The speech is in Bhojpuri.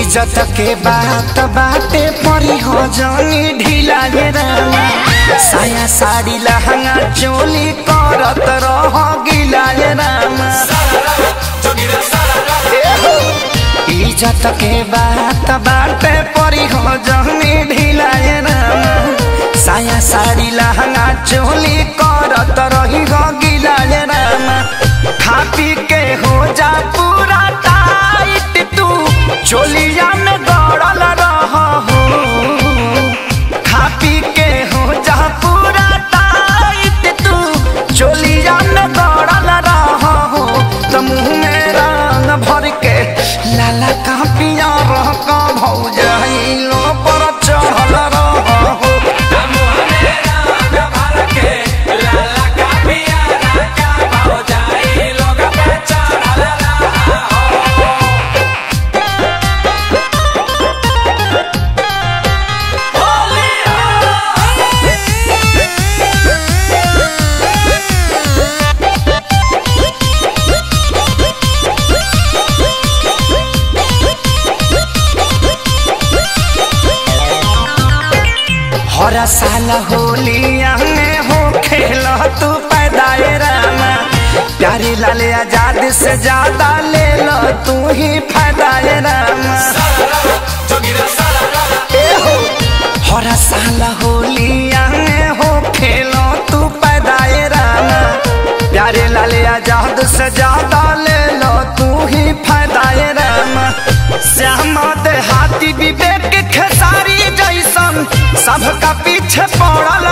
इज्जत के बात बाटे परी हो जानी ढीला ये रामा साया साड़ी लहंगा चोली करत रह गिला ये रामा इज्जत के बात बाटे परी हो जानी ढीला ये रामा साया साड़ी लहंगा चोली करत रही हो गिला ये रामा खा पी के हो जा पूरा टाइट तू चोलिया में गड़ल रह हो खा पी के हो जा पूरा टाइट तू चोलिया में गड़ल रह हो तो मुँह में रंग भर के लाला का पिया रह का भौजाइलो पर चढ़ल रह हो हर साल होलिया में हो खेल तू पैदाए रामा प्यारी लाल आजाद से ज्यादा ले लो तू ही फायदाए रामा ए हो हर साल होलिया में हो खेलो तू पैदाए रामा प्यारे लाल आजाद से ज्यादा ले लो तू ही फायदाए रामा श्यामा देहाती विवेक खेसारी जैसन सबका पीछे पड़ल